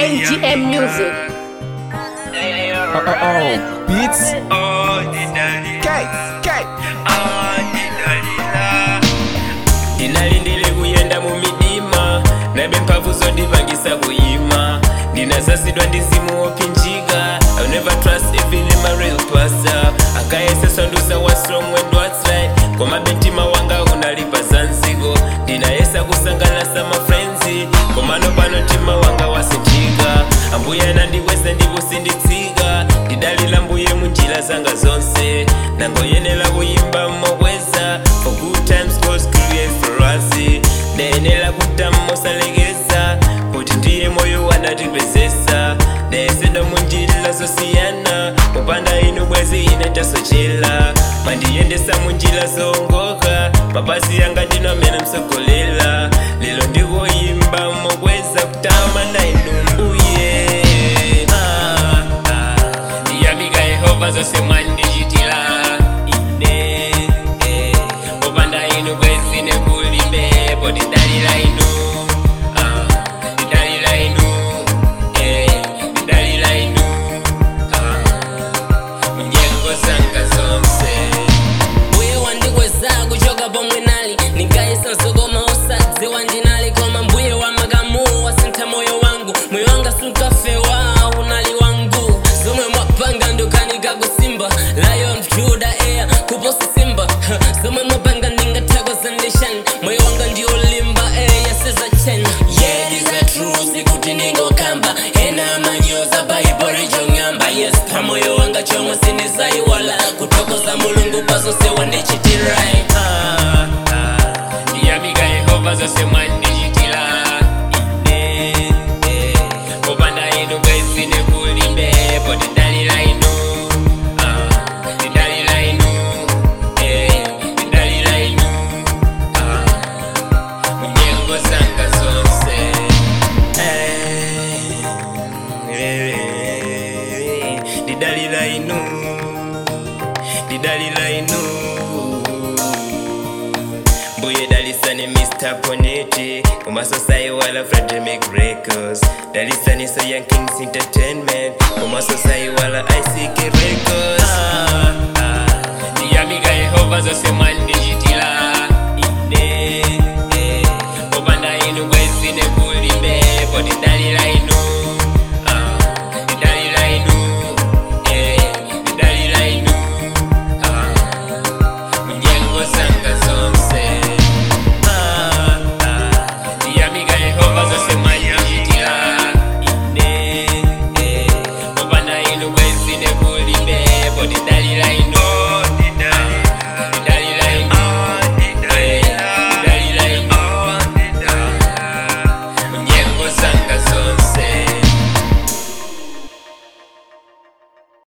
NGM Music. Oh, oh, oh. Beats. K, K. ndinalindile kuyenda mu midima nabe mphamvu zondipangisa kuyima ndinasasidwa ndi zimu wopinjika I'll never trust even in my real pastor akayesesa ndusa wa strong and what's right koma bentima wanga unalipa zanzigo ndinayesa kusangalasa mafrenzi komano pano mtima wanga wasinjika ambuye nandikweza ndikusinditsika ndidalila mbuye munjira zanga zonse nangoyenera kuyimba mokweza for good times God's create for us ndayenera kuta mosalekeza kuti ndiye moyo wanatipezesa ndayesedwa munjira zosiyana mupanda inu bwezi ine tasochela mandiyendesa munjira zongoka mapazi yanga ndino amene msogolela lero ndikoyimba mokweza kutama na inu mbuye ah, ah. ndiyamika yehova zose mwandichitira ine eh. popanda inu bwezi nekulibe potidalira inu ah. ndidalira inu eh. ndidalira inu ah. munyengo zanga zonse mbuye wandikweza kuchoka pomwe nali ndingayesa zokoma osadziwa ndinali koma mbuye wa makamu wasintha moyo wangu moyo wanga sunkafewa unali wangu zomwe mwapanga ndokanika kusimba lion juda air kuposa simba zomwe mwapanga ndingathakoza ndishani moyo wanga ndiolimba yaseza chen yeah these are truths ikuti ndingokamba ena amanyoza bhaibhori chong'amba yes pamoyo wanga chomwe sinizaiwala kuthokoza mulungu pazonse wandichitirai Ah, ah. ndiyamika yehova zose mwandichitira ine eh. popanda inu bwezi nekulibe potidalira inu Ah, tidalira inu eh. tidalira inu Ah, munyengo zanga zonse Eh, eh, didalira inu didalira inu mbuye dalisani mr poneti kumasosai wala fredemic records dalisani so young kings entertainment kumasosai wala ick records ah, ah. ndiyamika yehova zose mwandichitira ine eh. popanda inu bwezi nekulibe potidalira inu ah. tidalira inu eh. tidalira inu ah. munyengo zanga zonse Ah, ah. ndiyamika yehova zose mwandichitira ine eh. popanda inu bwezi nekulibe potidalira inu